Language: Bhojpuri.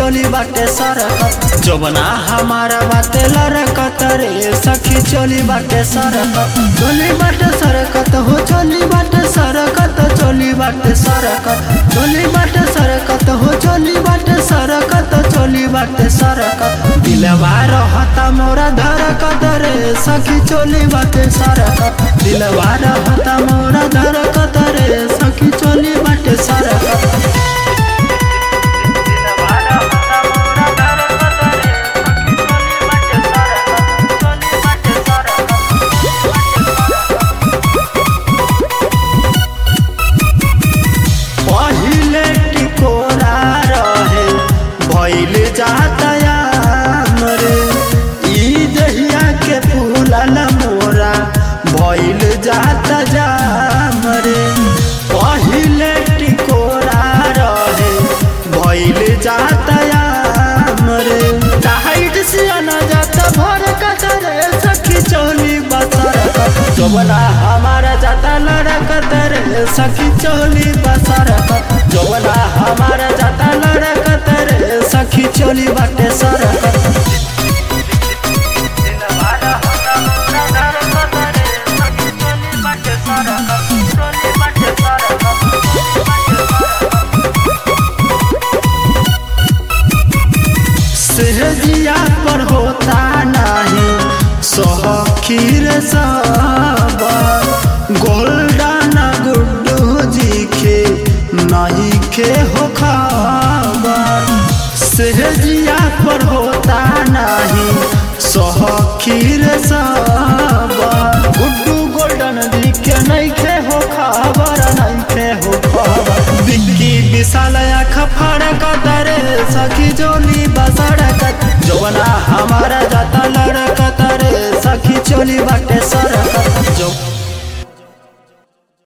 चोली बाटे सरकत जबना हमारा बाटे लरकत रे सखी चोली बाटे सरकत चोली बाटे सरकत हो चोली बाटे सरकत चोली बाटे सरकत चोली बाटे सरकत हो चोली बाटे सरकत चोली बाटे सरकत दिलवा रहता मोरा धरकत रे सखी चोली बाटे सरकत दिलवा रहता मोरा धरकत रे सखी चोली बाटे सरकत पहिले टिकोरा रहे भइल जातया मरे ई दहिया के फूलल मोरा भइल जात जा मरे पहिले टिकोरा रहे भइल जातया मरे टाइट से न जात भर कतरे सखी चोली बसर जोबना हमारा जाता लड़कत रे सखी चोली बसर जोबना हमारा जाता लड़कत रे सखी चोली बाटे सरकत सहजिया पर होता नहीं सहखीर सब गोल्डन गुड्डू जी के नहीं के हो खबर सहजिया पर होता नहीं सहखीर सब गुड्डू गोल्डन जी के नहीं के हो खबर नहीं के हो खबर बिक्की विशाल आँख फड़कत रे सखी जोली बसड़कत जवना हमारा जाता लड़कत रे सखी चोली बाटे सरकत